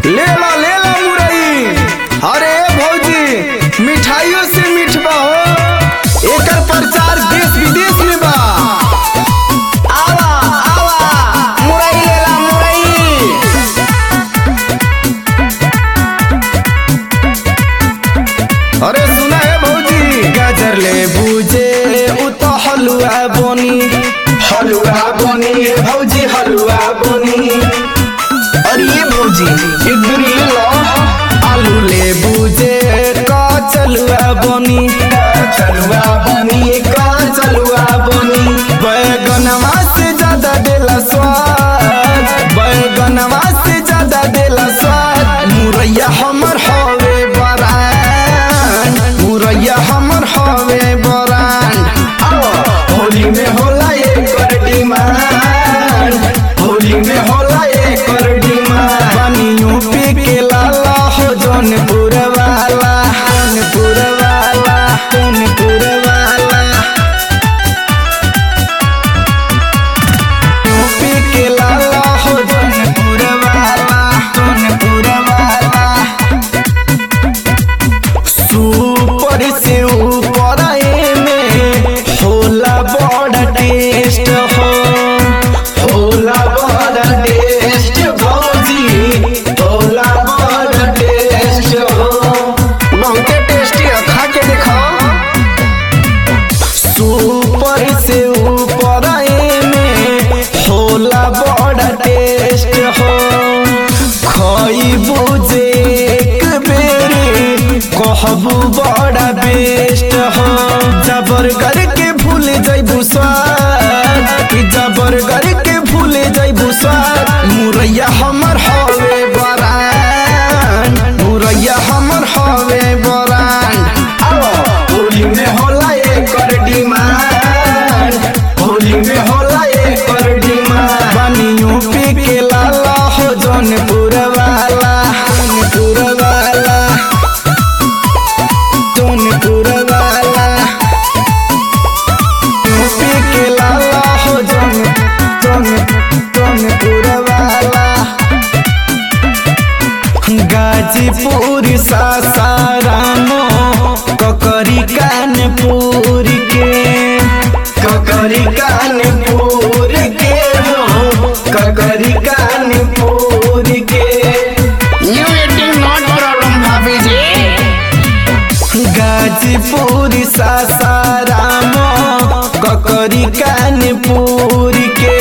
ले ला ले ला मुरई अरे भौजी मिठाइयों से मिठबा हो एकर प्रचार देश विदेश में बा आवा आवा मुरई ले ला मुरई अरे सुना है भौजी गाजर ले बूझे उ तो हलुआ बनी हलुआ बनी भौजी हलुआ बनी अरे ये भौजी एक दूरी ले लो आलू ले बूझे का चलुआ बनी चलुआ बनी का चलुआ बनी बैगनवा से ज्यादा देला स्वाद बैगनवा से ज्यादा देला स्वाद मुरैया हमर हवे बरान मुरैया हमर हवे बरान होली में होला एकर डिमांड होली में होला एकर डिमांड बनियो पे के लाला हो जौनपुर वाला जौनपुर वाला जौनपुर वाला यूपी के लाला हो जौनपुर वाला जौनपुर वाला सुपर से ऊपर में होला बड़ा टेस्ट हो होला बड़ा टेस्ट भौजी होला बड़ा टेस्ट हो बहुते टेस्टी है खा के देखो सुपर से ऊपर में होला बड़ा टेस्ट हो खइबू जे एक बेरी कहबू बड़ा बेस्ट हो जबर करके भूल जइबू स्वाद कि जबर करके भूल जइबू स्वाद मुरैया हमर हवे बरान मुरैया हमर हवे बरान होली में होला एकर डिमांड होली में होला एकर डिमांड बनियो पे के लाला हो जौनपुर वाला जौनपुर वाला जौनपुर वाला यूपी के लाला हो जौन जौन जौनपुर वाला गाजीपुर सासाराम ककरी कानपुर के ककरी कानपुर के हो ककरी कानपुर के You eating not problem, Bhabhi ji. Ghazipur Sasaram ककरी कानपुर के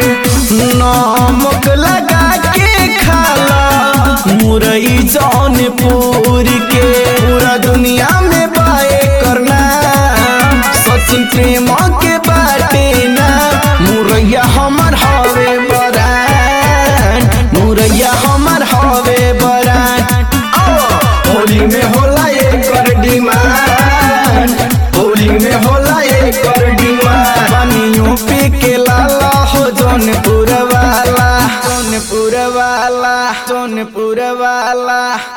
नमक लगा के खाला मुरई जौनपुर के पूरा दुनिया में बाए करना सचिन प्रेम के बाटे ना मुरैया हमर हवे बरान मुरैया हमर हवे बरान होली में होला एकर डिमांड होली में होला एकर डिमांड बनियो पे के लाला हो जौनपुर वाला जौनपुर वाला जौनपुर वाला